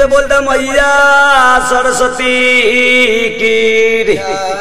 से बोलता मैया सरस्वती की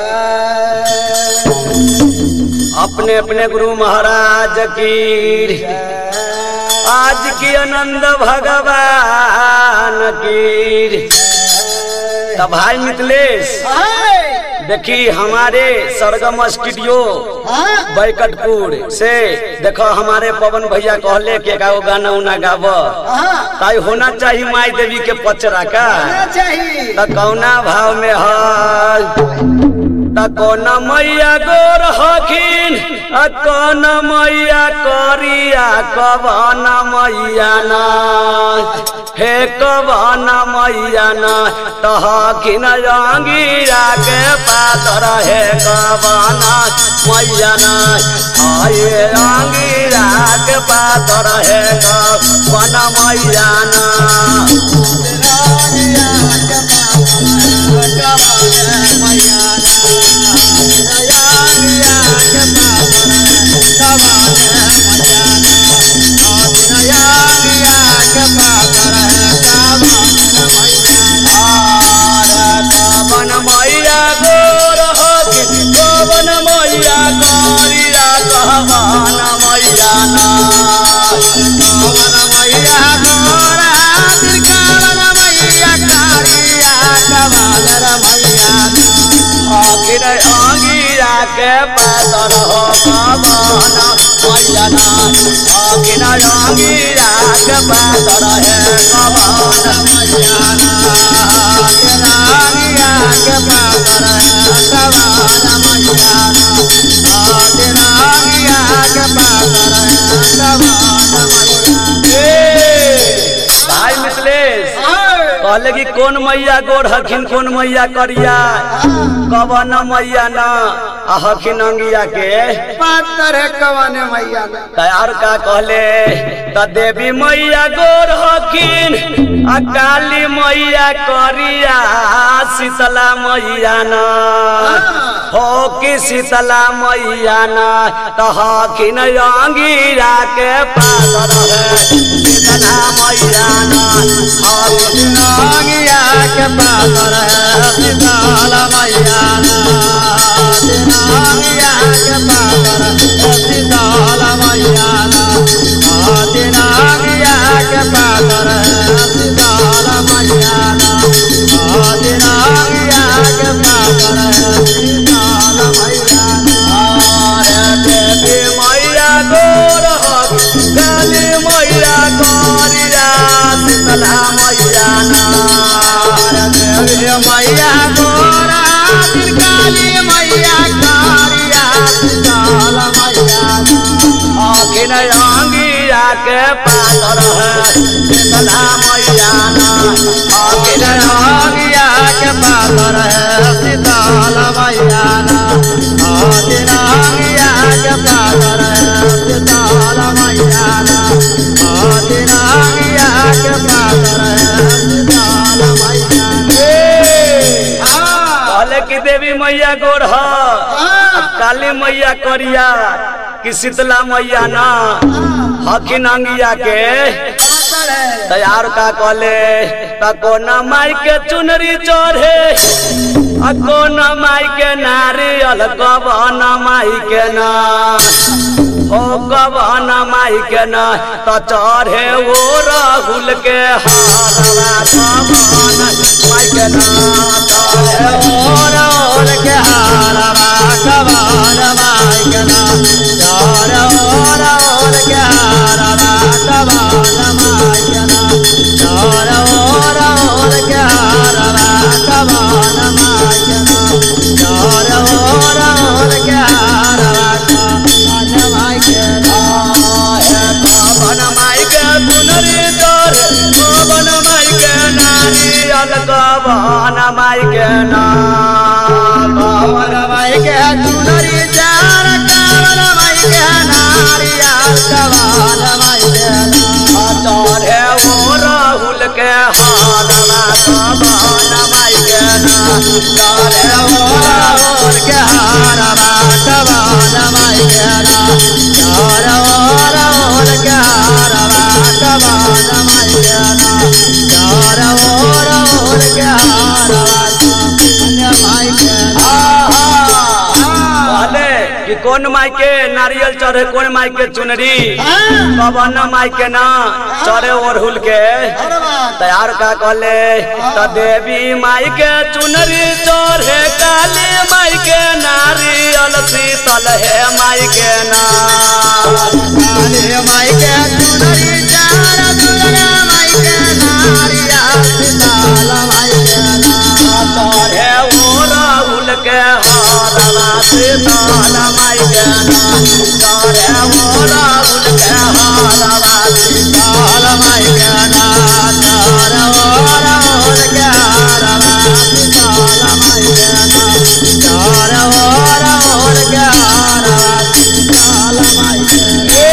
अपने अपने गुरु महाराज की आज की आनंद भगवान की तो भाई मिथिलेश देखी हमारे सरगम स्टूडियो बैकटपुर से देखो हमारे पवन भैया कहले के गाओ गाना उना गाव ताई होना चाहिए माई देवी के पचरा का चाहिए त कौना भाव में है त कौन मैया गोर हखिन आ कौन मैया करिया कवन मैया ना हे कवन मैया ना त हखिन रंगीरा के पातर हे कवन मैया ना आये रंगीरा के पातर हे कवन मैया ना कवन मैया गोर हखिन कवन मैया करिया कहवन मैया ना कवन मैया गोर हखिन कवन मैया करिया कहवन मैया ना आखिर अंगिरा के पातर हो कवन मैया ना आखिर अंगिरा के पातर है कवन मैया ना आखिर अंगिरा के पातर है कवन मैया ना आखिर अंगिरा के पातर है कवन मैया ए, भाई मिथिलेश कहले कि कौन मैया गोर हखिन कौन मैया करिया कवन मैया ना आ हखिन अंगिया के पातर है कवाने मैया ना तैयार का कहले त देवी मैया गोर हखिन आ काली मैया करिया शीतला मैया ना हो कि शीतला मैया ना त हखिन अंगिरा के पातर है शीतला मैया ना हखिन अंगिरा के पातर है शीतला मैया ना अंगिरा के पातर है शीतला मैया ना अंगिरा के पातर है शीतला मैया ना अंगिरा के पातर है शीतला मैया ना देवी मैया गोर काली मैया करिया शीतला मैया ना देवी मैया गोर काली मैया करिया शीतला मैया ना आखिर अंगिया के पातर है शीतला मैया ना आखिर अंगिया के पातर है शीतला मैया ना आखिर अंगिया के पातर है शीतला मैया ना आखिर अंगिया के पातर है शीतला मैया कहले कि देवी मैया गोर ह काली मैया करिया कि शीतला मैया ना हखिन अंगिया के तैयार का कहले त कोन माई के चुनरी चढ़े आ कोन माई के नारियल कवन माई के ना ओ कवन माई के ना त चढ़े ओ राहुल के हारवा कवन माई के ना चढ़े ओ राहुल के हारवा कवन माई के ना चढ़े ओ राहुल के हारवा कवन माई के ना चढ़े ओ राहुल के हारवा कवन माई के ना चढ़े ओ राहुल के हारवा कवन माई के ना हे कवन माई के सुनरी तोर कवन माई के नारियल कवन माई के ना कवन माई के सुनरी चार कवन माई के नारियल कवन माई के ना चढ़े ओ राहुल के हारवा कवन माई के ना चढ़े ओ राहुल के हारवा कवन माई के ना चढ़े ओ राहुल के हारवा कवन माई के ना चढ़े ओ कौन माई के नारियल चढ़े कौन माई के चुनरी कवन माई के ना चढ़े ओढ़ुल के तैयार का कहले त देवी माई के चुनरी चढ़े काली माई के नारियल शीतल है माई के ना माई के चुनरी चार दुर्गा माई के नारिया सीताला माई के चढ़े ओढ़ुल के हरवा शीतल माई के ना चढ़े ओढ़ुल के हरवा शीतल माई के ना नार ओर ओर के हारवा सीताला माई के नार ओर ओर के हारवा सीताला माई के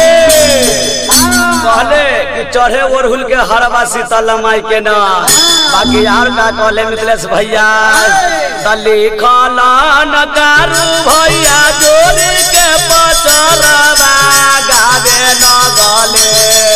कहले कि चढ़े ओढ़ुल के हरवा शीतल माई के ना बाकी यार का कहले मिथिलेश भैया दली खाला नकारू भैया जोड़ी के पचरवा गावे न गले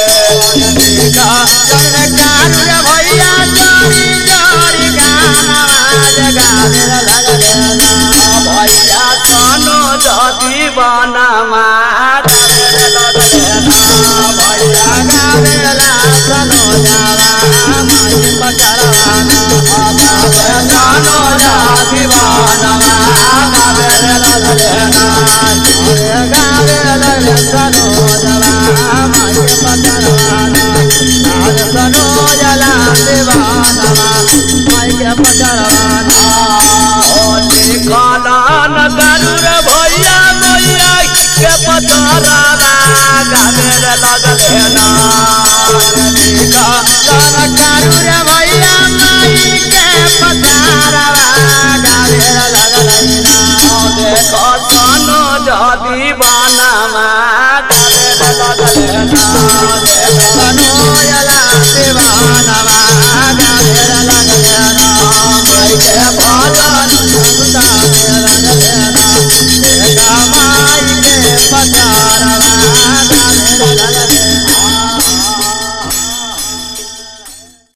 भैया चोरी चोरी गाना जगावे लगले भैया सोनो जदी बनमा गावे लगले ना भैया गावेला सनो जावा माई पचरवाना सोनो जदी बनमा गावे लगले ना गावेला सनो जावा माई पचरवाना आज सनो जला देवाना माई के पचरवाना लिखलन गरुर भैया मैया के पतरवा गावे लगले ना कारुर भैया माई के पचरवा गावेला लगले देखो सोनो जदी बनमा गावे लगले ना मनोयला देवानवा गावेर लगलेना माई के भजन सुतावेर लगलेना देखा माई के पचारवा गावेर लगलेना